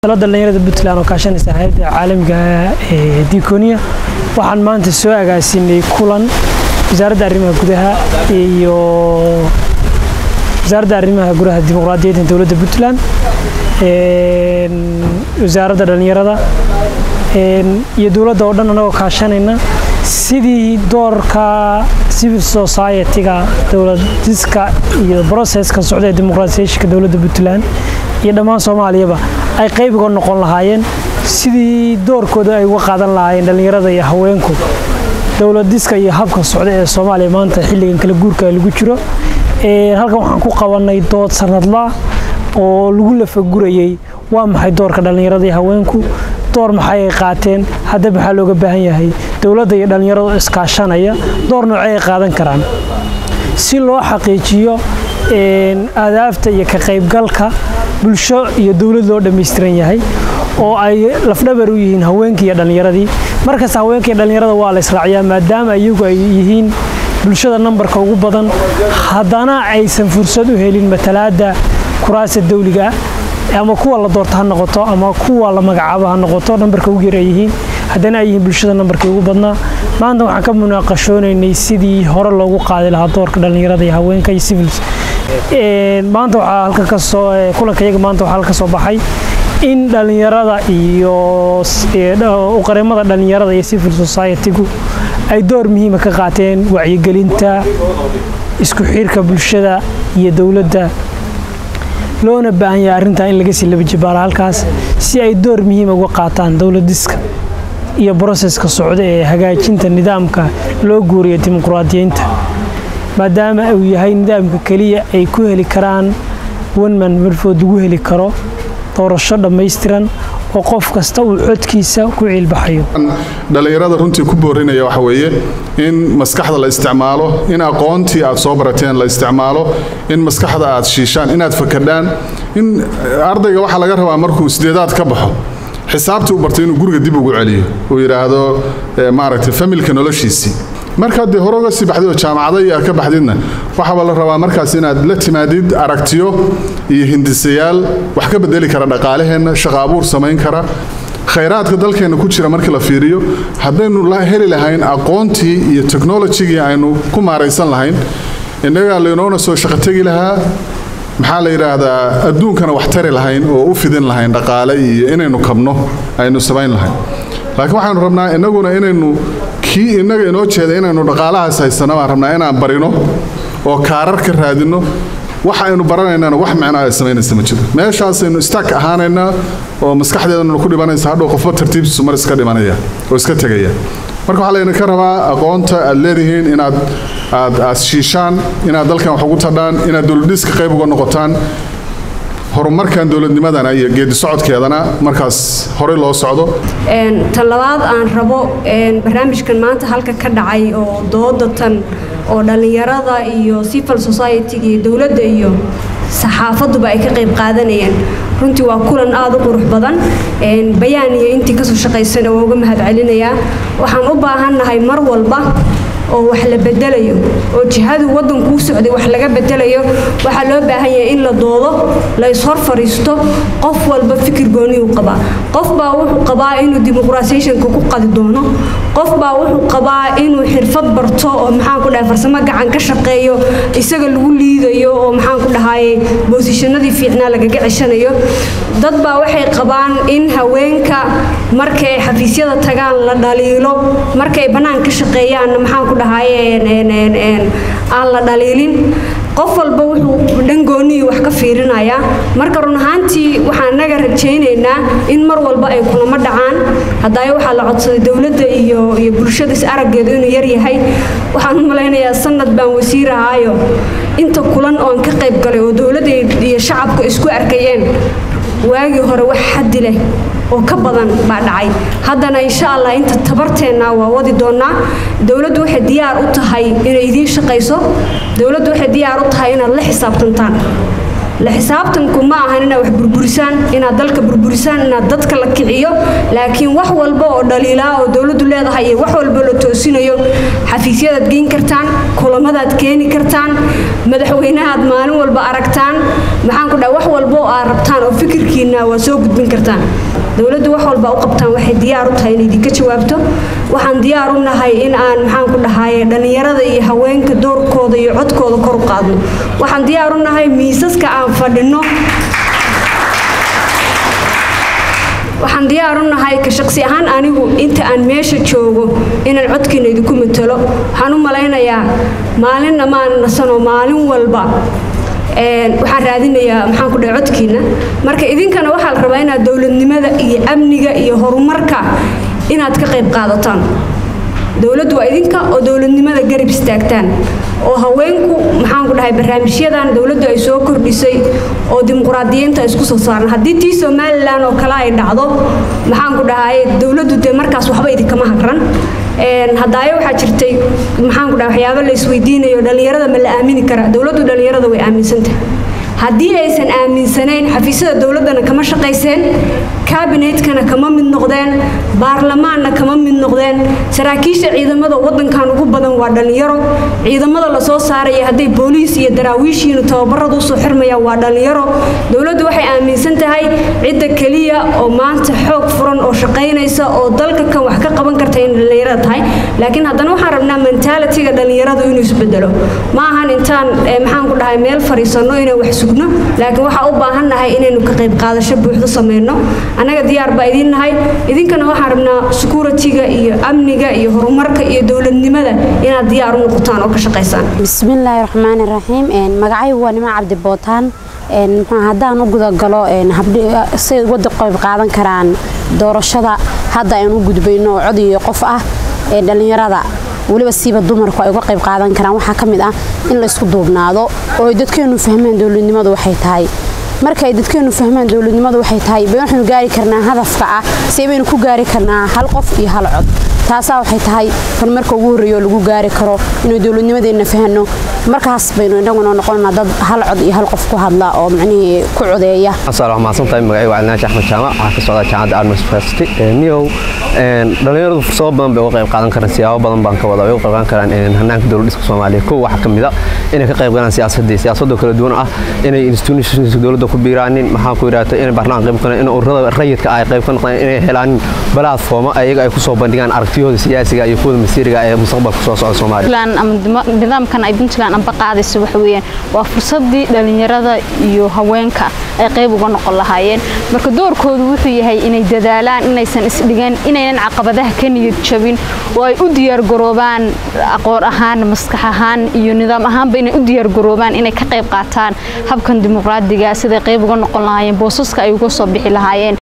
dalada dhalinyarada puntland oo kaashanaysa hay-adda caalamiga ee diconia waxaan maanta soo agaasinay kulan wasaaradda arrimaha gudaha iyo wasaaradda arrimaha gudaha dimuqraadiyadda dowladda puntland wasaaradda dhalinyarada iyo dowladda oo dhan anagoo kaashanayna sidii doorka civil society-ga dowladiska iyo broceska socda ee dimuqraatiyaashinka dowladda puntland iyo dhammaan soomaaliyaba ay qayb uga noqon lahaayeen sidii doorkooda ay uga qaadan lahaayeen dhallinyarada iyo haweenku dowladiska iyo habka socda ee soomaaliya maanta xilligan kala guurka lagu jiro halkan waxaan ku qabanay dood sanadla oo lagu lafagurayey waa maxay doorka dhallinyarada iyo haweenku door maxay ay qaateen hadda maxaa looga baahan yahay dowladda iyo dhallinyaradu iskaashanaya door noocey ay qaadan karaan si loo xaqiijiyo aadaafta iyo ka qaybgalka bulsho iyo dowlad loo dhammaystiran yahay oo ay lafdhabar u yihiin haweenkii iyo dhallinyaradii markasta haweenka iyo dhallinyarada waa la israaciyaa maadaama iyagu ay yihiin bulshada nambarka ugu badan haddana aysan fursad u helin matalaadda kuraasta dawliga ama kuwa la doorto ha noqoto ama kuwa la magacaabo ha noqoto nambarka ugu yar ay yihiin haddana ay yihiin bulshada nambarkii ugu badnaa maanta waxaan ka munaaqashoonaynay sidii hore loogu qaadi lahaa doorka dhallinyarada iyo haweenka iyo civils maanta waxaa halka kasoo kulanka iyaga maanta waxaa halka soo baxay in dhallinyarada iyo uqareemada dhallinyarada iyo civil society-gu ay door muhiima ka qaateen wacyigelinta isku xirka bulshada iyo dowladda loona baahan yahay arrintaa in laga sii laba jibaalo halkaas si ay door muhiima uga qaataan dowladiska iyo broseska socda ee hagaajinta nidaamka loo guuriyo dimuqraadiyiinta maadaama uu yahay nidaamka keliya ay ku heli karaan wanman marfood lagu heli karo doorasho dhammaystiran oo qof kasta uu codkiisa ku ciilbaxayo dhallinyarada runtii ku boorinaya waxa weeye in maskaxda la isticmaalo in aqoontii aad soo barateen la isticmaalo in maskaxda aad shiishaan inaad fakadhaan in ardayga waxaa laga rabaa markuu sideedaad ka baxo xisaabtii u bartay inuu guriga dib ugu celiyo uu yidhaahdo maaragtay familka noloshiisii markaad dee hore uga sii baxdid oo jaamacada iyo aad ka baxdidna waxaaba la rabaa markaas inaad la timaadid aragtiyo iyo hindisayaal wax ka bedeli kara dhaqaalaheenna shaqa abuur samayn kara khayraadka dalkeenna ku jira markii la fiiriyo haddaynu heli lahayn aqoontii iyo technolojigii aynu ku maaraysan lahayn innagaa laynoona soo shaqo tegi lahaa maxaa la yidhaahdaa adduunkana wax tari lahayn oo u fidin lahayn dhaqaale iyo inaynu kabno aynu samayn lahayn laakiin waxaanu rabnaa innaguna inaynu kii innaga inoo jeeda inaynu dhaqaalahaas haysano baan rabnaa inaan barino oo kaarar ka raadinno waxa aynu baranaynana wax micno ay samaynaysa ma jiro meeshaasaynu istaag ahaanaynaa oo maskaxdeedanu ku dhibanaysa hadhow qofba tartiibtiisu mar iska dhimanaya oo iska tegaya marka waxaa laydinka rabaa aqoonta aad leedihiin inaad aad aad shiishaan inaad dalkan wax ugu tadhaan inaad dowladhiska qayb uga noqotaan horumarkan dowladnimadana iyo geedi socodkeedana markaas horey loo socdo tan labaad aan rabo barnaamijkan maanta halka ka dhacay oo dooda tan oo dhallinyarada iyo civil society-ga iyo dowladda iyo saxaafaduba ay ka qayb qaadanayeen runtii waa kulan aada u qurux badan bayaan iyo intii kasoo shaqaysana waa uga mahad celinayaa waxaan u baahannahay mar walba oo wax la bedelayo oo jihadu waddankuu socday wax laga bedelayo waxaa loo baahan yahay in la doodo la ishor fadhiisto qof walba fikir gooniyuu qabaa qof baa wuxuu qabaa inuu dimuqraasiyationka ku qadi doono qof baa wuxuu qabaa inuu xirfad barto oo maxaan ku dhahay farsamo gacan ka shaqeeyo isaga lagu liidayo oo maxaan ku dhahaye boosishanadii fiicnaa lagaga ceshanayo dad baa waxay qabaan in haweenka markay xafiisyada tagaan la dhaliilo markay bannaan ka shaqeeyaanna maxaan ku dhahaye aan la dhaliilin qof walba wuxuu dhangooniyi wax ka fiirinayaa marka run ahaantii waxaan naga rajaynaynaa in mar walba ay kulamo dhacaan haddaayo waxaa la codsaday dowladda iyo iyo bulshada is araggeedu inuu yar yahay waxaan u malaynayaa sanad baan wasiir ahaayo inta kulan oon ka qayb galay oo dowladda iyo shacabka isku arkayeen waagii hore wax xaddi leh oo ka badan baa dhacay haddana insha allah inta tabarteenna waa wadi doonaa dowladdu waxay diyaar u tahay inay idiin shaqayso dowladdu waxay diyaar u tahay inaad la xisaabtantaan la xisaabtanku ma ahan inaad wax burburisaan inaad dalka burburisaan inaad dadka la kiciyo laakiin wax walba oo dhaliilaa oo dowladdu leedahay iyo wax walba la toosinayo xafiisyadaad geyn kartaan kulamadaad keeni kartaan madaxweynahaad maalin walba aragtaan maxaan ku dhaha wax walba oo aad rabtaan oo fikirkiina waa soo gudbin kartaan dowladdu wax walba u qabtaan waxay diyaar u tahay in idinka jawaabto waxaan diyaar u nahay in aan maxaan ku dhahaye dhallinyarada iyo haweenka doorkooda iyo codkooda kor u qaadno waxaan diyaar u nahay miisaska aan fadhinno waxaan diyaar u nahay ka shaqsi ahaan anigu inta aan meesha joogo inaan codkiina idinku matalo waxaan u malaynayaa maalinna maan nasanoo maalin walba waxaan raadinayaa maxaan ku dhahay codkiina marka idinkana waxaa la rabaa inaad dowladnimada iyo amniga iyo horumarka inaad ka qayb qaadataan dowladdu waa idinka oo dowladnimada garab istaagtaan oo haweenku maxaan ku dhahay barnaamijyadan dowladdu ay soo kordhisay oo dimuqraadiyiinta isku soo saaran haddii tii somalilan oo kale ay dhacdo maxaan ku dhahay dowladdu dee markaas waxba idinkama hagran hadaayo waxaa jirtay maxaan ku dhahay waxyaabo la isweydiinayo dhallinyarada ma la aamini karaa dowladdu dhallinyarada way aaminsantahay haddii aysan aaminsanayn xafiisyada dowladdana kama shaqayseen kaabinetkana kama mid noqdeen baarlamaanna kama mid noqdeen saraakiisha ciidamada wadankan ugu badan waa dhallinyaro ciidamada lasoo saaraya hadday booliis iyo daraawiishiinu tababarada usoo xirmayaan waa dhallinyaro dowladdu waxay aaminsan tahay cidda keliya oo maanta xoog furan oo shaqaynaysa oo dalka kan wax ka qaban karta in dhallinyarada tahay laakiin haddana waxaan rabnaa mentaalitiga dhallinyaradu inuu isbedelo ma ahan intaan maxaan ku dhahay meel fariisanno inaan wax sugno laakiin waxaa u baahan nahay inaynu ka qayb qaadasho buuxdo sameyno annaga diyaar baa idiin nahay idinkana waxaan rabnaa security-ga iyo amniga iyo horumarka iyo dowladnimada inaad diyaar u noqotaan oo ka shaqaysaan bismillaahi raxmaani raxiim magacaygu waa nima cabdi bootaan haddaan u gudagalo say wada qayb qaadan karaan doorashada hadda aynu u gudbayno oo cod iyo qof ah ee dhallinyarada weliba siiba dumarku ay uga qayb qaadan karaan waxaa ka mid ah in la isku duubnaado oo ay dadkeenu fahmaan dowladnimadu waxay tahay marka ay dadkeenu fahmaan dowladnimadu waxay tahay bay waxaynu gaari karnaa hadafka ah see baynu ku gaari karnaa hal qof iyo hal cod taasaa waxay tahay kan marka ugu horreeyo lagu gaari karo inuu dowladnimadeenna fahno markaas baynu inaguna noqonaa dad hal cod iyo hal qof ku hadla oo macnihii ku codeeya mahadsantahay magacaygu calnaashi axmed jaamac waxaa ka socda jaamacadda arms university niyow dhallinyaradu fursado badan bay uga qayb qaadan karaan siyaabo badan baan ka wada way uga qayb qaadan karaan hannaanka dowlad dhiska soomaaliya kow waxaa ka mid a inay ka qayb galaan siyaasadii siyaasadoo kala duwan ah inay institutionska dowladda ku biiraanin maxaa ku yidhaahda inay baarlamaan qayb qaadaan in ururada rayidka ay qayb ka noqdaan inay helaan balaadfooma ayaga ay ku soo bandhigaan aragtiyahooda siyaasiga iyo kuwada masiiriga ee mustaqbalka soo socda soomaaliya nidaamkan ay puntland amba qaadayso waxa weeyaan waa fursadii dhallinyarada iyo haweenka ay qayb uga noqon lahaayeen marka doorkoodu wuxuu yahay inay dadaalaan inaysan isdhigan inaynan caqabadaha ka niyad jabin oo ay u diyaargaroobaan aqoon ahaan maskax ahaan iyo nidaam ahaanba inay u diyaargaroobaan inay ka qayb qaataan habkan dimuqraadiga siday qayb uga noqon lahaayeen boosaska ay uga soo bixi lahaayeen